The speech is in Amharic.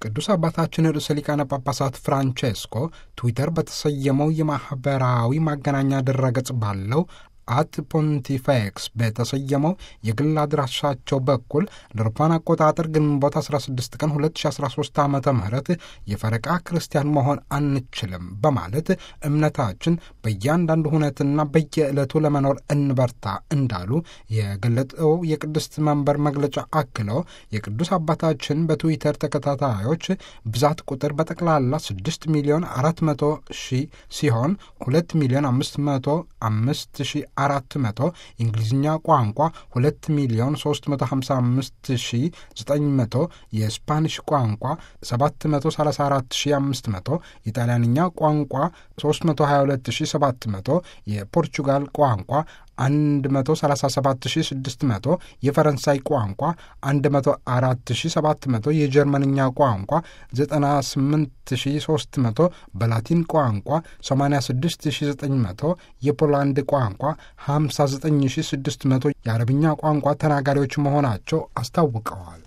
ቅዱስ አባታችን ርዕሰ ሊቃነ ጳጳሳት ፍራንቼስኮ ትዊተር በተሰየመው የማኅበራዊ ማገናኛ ድረገጽ ባለው አት ፖንቲፌክስ በተሰየመው የግል አድራሻቸው በኩል ለአውሮፓውያን አቆጣጠር ግንቦት 16 ቀን 2013 ዓ ም የፈረቃ ክርስቲያን መሆን አንችልም በማለት እምነታችን በእያንዳንዱ ሁነትና በየዕለቱ ለመኖር እንበርታ እንዳሉ የገለጠው የቅድስት መንበር መግለጫ አክለው የቅዱስ አባታችን በትዊተር ተከታታዮች ብዛት ቁጥር በጠቅላላ 6 ሚሊዮን 400 ሺህ ሲሆን 2 ሚሊዮን 505 ሺህ አራት መቶ የእንግሊዝኛ ቋንቋ ሁለት ሚሊዮን ሶስት መቶ ሀምሳ አምስት ሺ ዘጠኝ መቶ የስፓኒሽ ቋንቋ ሰባት መቶ ሰላሳ አራት ሺ አምስት መቶ የጣሊያንኛ ቋንቋ ሶስት መቶ ሀያ ሁለት ሺ ሰባት መቶ የፖርቹጋል ቋንቋ 137600 የፈረንሳይ ቋንቋ 104700 የጀርመንኛ ቋንቋ 98300 በላቲን ቋንቋ 86900 የፖላንድ ቋንቋ 59600 የአረብኛ ቋንቋ ተናጋሪዎች መሆናቸው አስታውቀዋል።